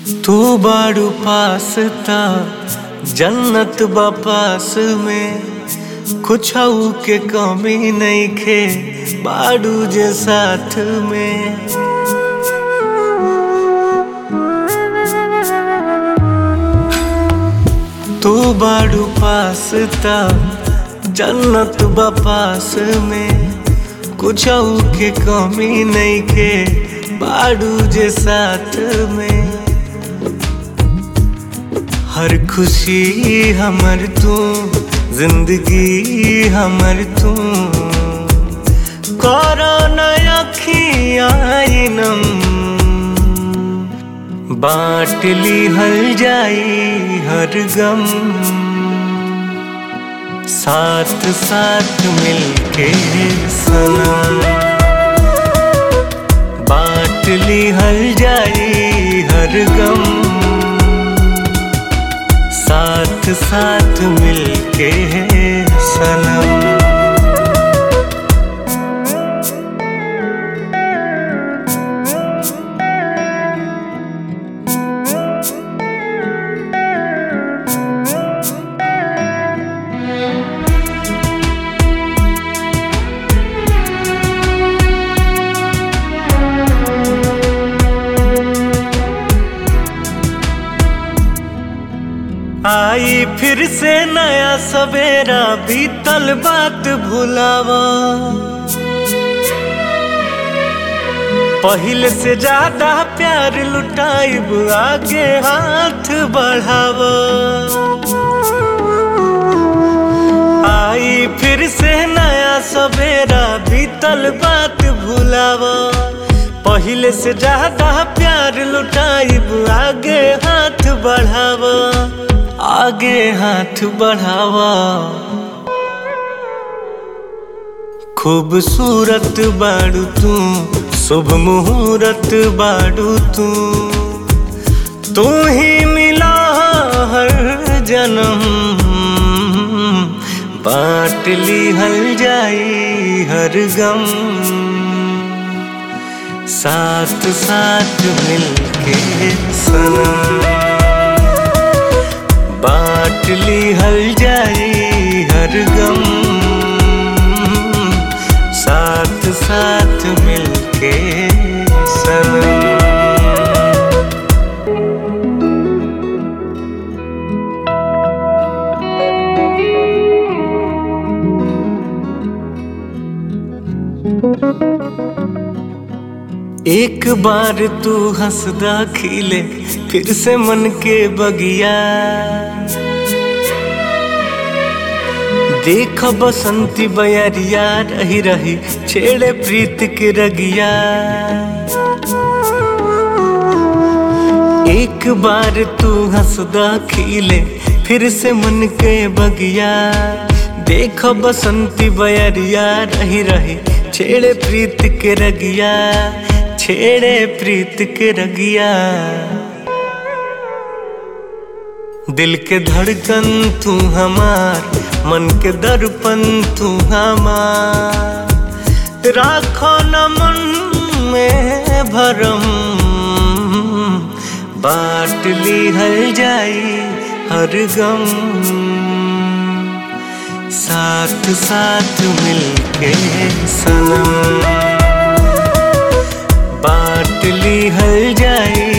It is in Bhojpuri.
तू बाड़ू पास ता जन्नत बपास में कुछ के कमी नहीं खे बाड़ू जे साथ में तू बाड़ू पास ता जन्नत बपास में कुछ के कमी नहीं के बाड़ू जे साथ में हर खुशी हमर तू जिंदगी हमर तू करो नया खियाइनम बाँट ली हल जाई हर गम साथ साथ मिलके सनम बाँट ली हल जाई हर गम साथ साथ मिलके सनम आई फिर से नया सवेरा बीतल बात भुलावा पहले से ज्यादा प्यार लुटाइब आगे हाथ बढ़ावा आई फिर से नया सवेरा बीतल बात भुलावा पहले से ज्यादा प्यार लुटाइब आगे हाथ बढ़ावा आगे हाथ बढ़ावा खूबसूरत बाड़ू तू शुभ मुहूर्त बाड़ू तू तू ही मिला हर जन्म बाँट ली हल जाई हर गम साथ साथ मिलके सनम बाँट ली हल जाई हर गम साथ साथ मिलके सनम एक बार तू हंसदा खिले फिर से मन के बगिया देख बसंती बयरिया रही रही छेड़े प्रीत के रगिया एक बार तू हंसदा खिले फिर से मन के बगिया देख बसंती बयरिया रही रही छेड़े प्रीत के रगिया छेड़े प्रीत के रगिया दिल के धड़कन तू हमार मन के दर्पण तू हमार राखो न मन में भरम बाँट ली हल जाई हर गम साथ साथ मिलके सनम बाँट ली हल जाई